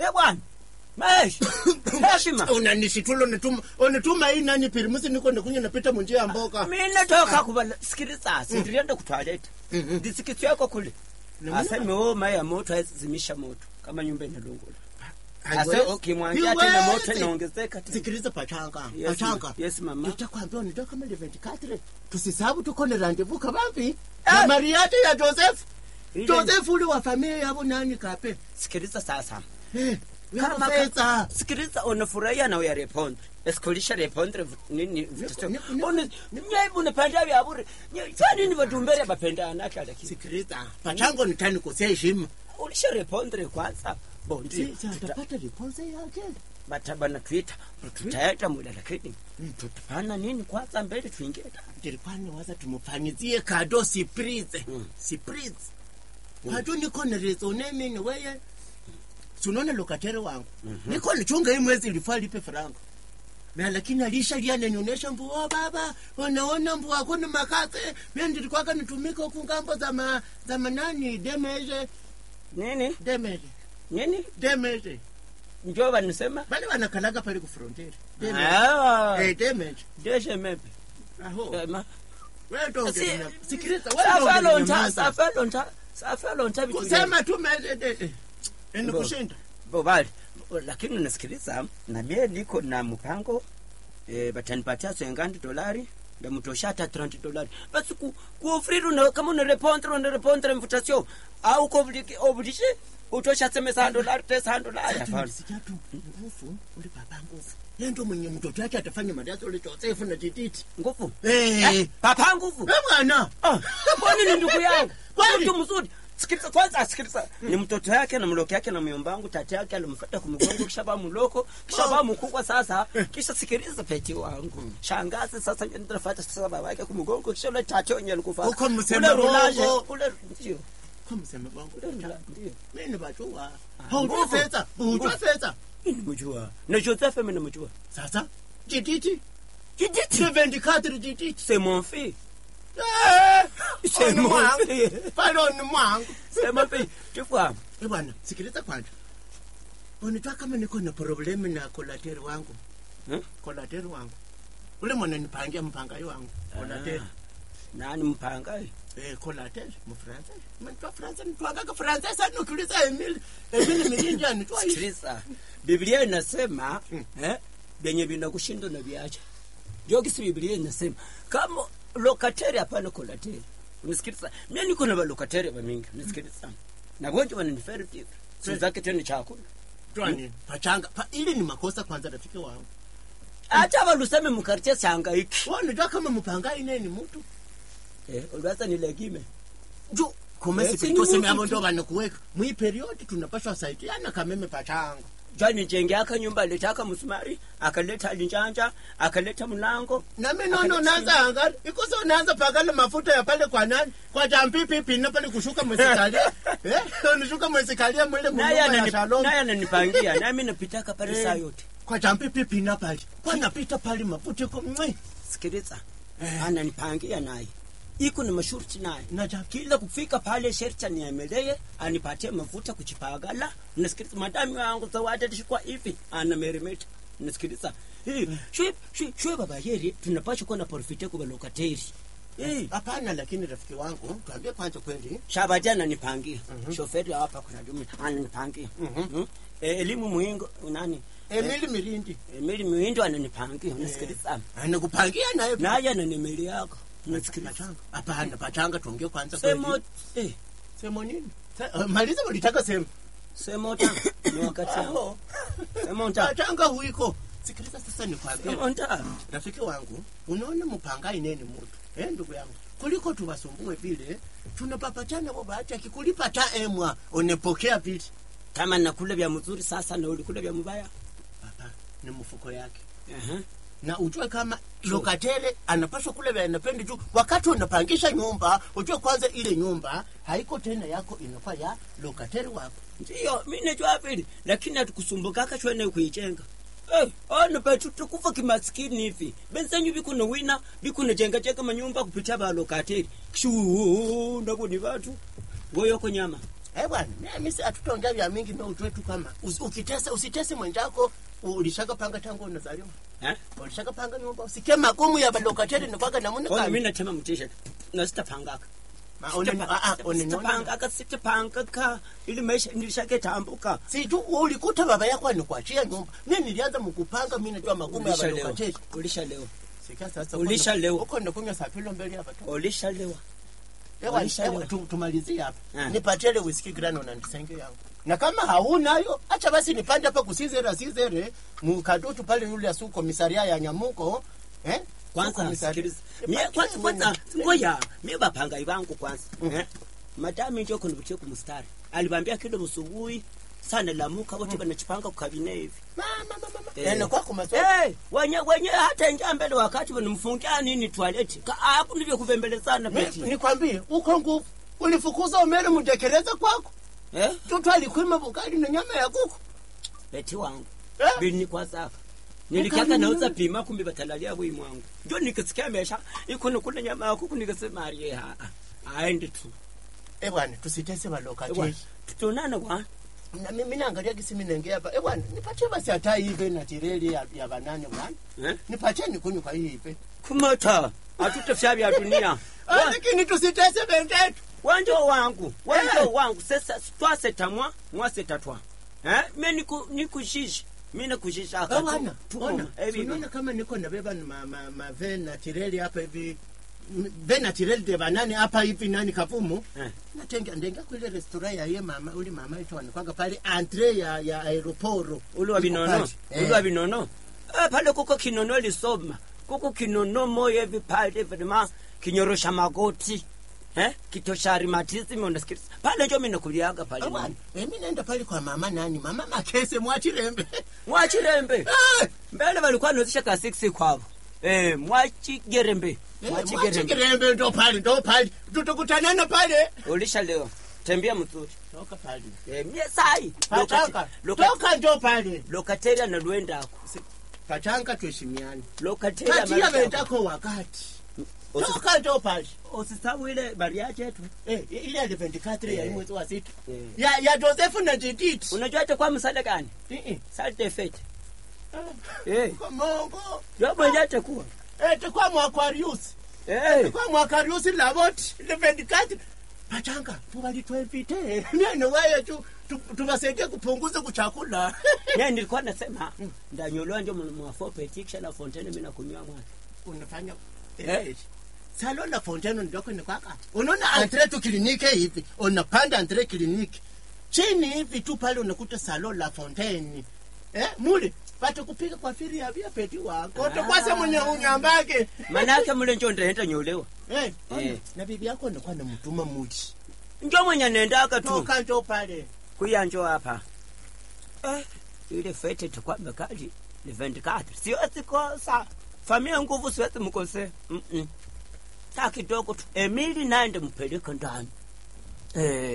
Eh bwana. Mahesh. Heshima. unanisitula unituma unituma hii nani pirimusi niko nikunya napita munjia ya mboka Mimi natoka kuvala sikiliza sindirienda kutwaleta. Mhm. Ndisikitsi yako kule. Namna- Aseme wewe maya ya moto haizimisha moto kama nyumba inalungula. Ase Haiwezi. ukimwangia tena moto Hiwezi. inaongezeka tena. sikiliza pachanga Yes, pachanga ma- yes, mama. nitakwambia unitoka kama 24 tusisabu tuko na randevu kabambi Eh. na mariati ya joseph Ile- joseph ule wa familia yabo nani kape Sikiliza sasa. Eh, Kama kama pesa sikiliza unafurahia na uyarepondre esikulisha repondre v- nini vitu ni- ni- Une- nyai unapenda vya bure Nyai- cha nini vatumbere vapendana kala kitu sikiliza pachango nitani kosea heshima ulisha repondre kwanza bondi Si- si atapata riponse yake batabana twitter tutaeta muda lakini tutapana nini kwanza mbele tuingie ndani. ndilikuwa waza tumufanyizie kado surprise Mm. surprise kado niko na rezo nemini weye sunaona lokatere wangu niko nichunga hii mwezi ilifaa lipe faranga na lakini alisha liananionyesha mbuo baba unaona mbu wako ni makase mimi ndilikwaka nitumika huku ngambo za ma, za manani demeje nini demeje nini demeje njo vanisema bale wanakalaga pale ku frontier demeje Ah, eh demeje deshe mepe aho Ema. wewe ndo Si- ungena- sikiliza wewe ndo safalonta ungenyamaza. safalonta safalonta vitu vya- kusema tu ni kushinda bobali lakini unasikiliza na mie niko na mpango e, batanipatia swengandi dolari ndamutosha hata 30 dolari basi ku, kuofriri una, kama unarepondre unarepondre invitation au kobliki oblishe utosha seme sa dolari te sa dolari hapana Sija tu nguvu ule baba nguvu yeye ndo mwenye mtoto wake atafanya madaso ule Josefu na tititi nguvu eh Eh, papa nguvu eh bwana Ah, kwani ni ndugu yangu Kweli? mtu mzuri sikiliza kwanza sikiliza ni mtoto yake na mloko yake na myomba wangu tata yake alimfuata kumgongo kisha ba mloko kisha ba mkubwa sasa kisha sikiliza peti wangu shangazi sasa ndio nitafuata sasa baba yake kumgongo kisha ule tata yenye alikufa Uko msema ule rulaje bongo. ule ndio kwa msema wangu ule rula ndio mimi ni bajua Ah, haujua nguvu. fedha hujua Nguvu. fedha mimi nimejua na Joseph mimi nimejua sasa tititi Jijiti. 24 tititi c'est mon fils eh c'est ni mon mwangu fils pale ni mwangu c'est mon fils tu vois eh bwana sikiliza kwanza unitwa kama niko na problemu na kolateri wangu Hmm? kolateri wangu ule mwana nipangia mpangayi wangu kolateri nani mpanga Eh, collateral mfransa mtwa fransa nitwagaga fransa sana ukiuliza emili emili milinja nitwa hivi sikiliza biblia inasema Mm. eh, vyenye vinakushinda na viacha jogisi biblia inasema kama lokateri hapana kolateri unisikiliza mie niko na valokateri vamingi unisikiliza na wengi wananiferi vivi si zake tena chakula twani pachanga pa, ili ni makosa kwanza rafiki wangu hata valuseme mkartie changaiki wa nitwa kama mpangai neni mtu eh, ulwaza nilegime ju Eh, kumesi si ni kulikoseme mtu abo tu. ndo vanakuweka mwi periodi tunapashwa saidiana kameme pachanga jani jenge aka nyumba alitaka msumari akaleta linjanja akaleta mlango nami nono naanza angari ikoso naanza pakala mafuta ya pale kwa nani kwa jampipipi na pale kushuka mwesikalia eh nishuka mwesikalia mwile naye mnyumba ya anani- shalom naye ananipangia nami napitaka pale saa yote kwa jampipipi na pale kwa napita pale maputiko mwe sikiliza ananipangia naye iko na mashurti naye na ja kila kufika pale sherti aniemelee anipatie mafuta kuchipagala nasikiliza madami wangu zawadetishikwa hivi anameremeta nasikiliza Eh, shwe shwe shwe baba yeri tunapasha kuwa na profite kwa lokateri Eh, hapana lakini rafiki wangu tuambie kwanza kweli shabati ananipangia shoferi hapa kuna jumi ananipangia Mhm. Mm. Eh, elimu muingo nani emili mirindi emili muindo ananipangia nasikiliza anakupangia naye naye ananimeli yako nasikiliza pachanga hapana pachanga tuongee kwanza semo kweli eh semo nini Sa- uh, maliza ulitaka semo semo ta ni wakati wangu Aho. semo ta pachanga huiko sikiliza sasa nikwambie semo ta rafiki wangu unaona mpangai neni mutu eh ndugu yangu kuliko tuwasumbue vile tunapapachana bo bahati akikulipa ta emwa unepokea vile kama nakula vya mzuri sasa na ulikula vya mbaya hapa ni mfuko yake Aha. na ujue kama lokatele anapaswa kule vya anapenda juu wakati unapangisha nyumba ujue kwanza ile nyumba haiko tena yako inakuwa ya lokatele wako ndiyo mi najua vile lakini hatukusumbukaka shwene kuichenga Eh, ono petu tukufa kimaskini hivi benzenyu bikuno wina bikuno jenga jenga manyumba kupitia balokateri shu ndabuni batu ngoyoko nyama Eh bwana, mimi si hatutaongea vya mingi na ujue tu kama usi- ukitesa usitese mwenzako ulishaka panga tangu unazaliwa. Eh? Ulishaka panga nyumba usikie magumu ya balokateri ni kwaka namuna Ona kani. mimi natema mtisha na sitapangaka. Ma- une- ah, ah, une- Sitapangaka sitapangaka ili maisha nilishaketambuka. Si tu ulikuta baba yako anakuachia nyumba. Mimi nilianza mkupanga mimi najua magumu ya Ulishalewa. balokateri. Ulishalewa. Sikia sasa. Ulishalewa. Uko ndakunywa sapilo mbele hapa tu. Ulishalewa. Ewa, Ulishalewa. ewa, tu- tumalizie hapa. Ah. Nipatie ile whisky grano na ndisenge yangu. Na kama haunayo, acha basi nipande hapa kusizera sizere mkadutu pale yule asu komisaria ya Nyamuko. Eh? Kwanza Komisaria. sikiliza. Nipatie Mie kwanza kwanza mwenye- ngoja. Mie bapanga ivangu kwanza. Eh? Madami ndio kunivutia kumstari. Alibambia kido msubuhi sana lamuka wote banachipanga kukabine hivi. Mama mama mama. Eh. Yaani kwako masomo. Eh, wenye wenye hata ingia mbele wakati wanamfungia nini toileti. Hapo ndivyo kubembelezana Mi- beti. Nikwambie, uko nguvu. Ulifukuza umele mtekeleza kwako. Eh? Tutu alikwima bukali na nyama ya kuku. Beti wangu. Eh? Bini kwa saka. Nilikiaka Ukali nauza nini? pima kumbe batalalia bwi mwangu. Ndio nikisikia mesha iko kule nyama ya kuku nikasema arie ha. Aende tu. Eh bwana, tusitese Ewa, balokateri. Tutonana kwa. Na mimi naangalia gisi mimi naingia hapa. Eh bwana, nipatie basi hata hivi na tireli ya, ya banane bwana. Eh? Nipatie nikunywe kwa hii hivi. Kumota. Atutafya vya dunia. Ah, Lakini tusitese bendetu. Wanjo wangu. Wanjo Eh. wangu. Sasa twase tamwa, mwase tatwa. Eh? Mimi niku nikushishi. Mimi nakushisha Ah, bwana, Tuko. ona. Eh, bibi. Unaona kama niko nabeba ma ma, ma ven na tireli hapa hivi. M- Ven na tireli de banane hapa hivi nani kapumu. Eh. Natenga ndenga kwa ile restaurant ya ye mama, ule mama yetu anakwanga pale entre ya ya aeroporo. uli wa Iko binono pale. uli wa binono eh, pale kuko kinono lisoma kuko kinono moyo hivi pale vrema kinyorosha magoti eh kitosha rheumatism unasikiliza pale njo mimi nakuliaga pale Ah, bwana, mimi naenda pale kwa mama nani? Mama Makese mwachirembe. mwachirembe Eh, mbele walikuwa nauzisha ka 6 kwavo eh mwachigerembe eh, mwachigerembe Mwachirembe ndo pale, ndo pale. Tutakutanana pale. ulisha leo tembea mzuri Toka pale. eh mie sai Pachanga. Lokate- Toka ndo pale. lokateria na luendako Pachanga tuheshimiane. lokateria Patia wenzako wakati. Toka ndo pale. usisahau ile bariaje yetu Eh, ile ya 24 ya Eh. mwezi wa sita. Eh. Ya ya Joseph na Judith. unajua hata kwa msada gani Eh, eh. salte fete Ah, eh Kwa Mungu. ndio mwenye atakuwa Eh, tukwa mwakarius. eh Kwa mwakarius labot ile 24. Pachanga, tuwalitwevite. Mimi wewe tu tu- tuwasaidie kupunguza kuchakula. yeye nilikuwa nasema ndanyolewa ndio mwafo petikisha na fontaine mimi nakunywa mwana Unafanya Eh. eh. Salon la Fontaine ndoko ni kwaka. Unaona entre tu kliniki hivi, unapanda entre kliniki. Chini hivi tu pale unakuta salon la Fontaine. Eh, mule pata kupika kwa firi ya vya peti wako. Ah. Utakwasa mwenye unyambake. manake mule njo ndaenda nyolewa Eh, Eh. na bibi yako anakuwa na mtuma mudi. njo mwenye nendaka tu Toka njo pale. kuya njo hapa eh ile fete tukwa mekali ni 24 siwezi kosa famia nguvu siwezi mkose mm -mm. saa kidogo tu emili naende mpeleke ndani eh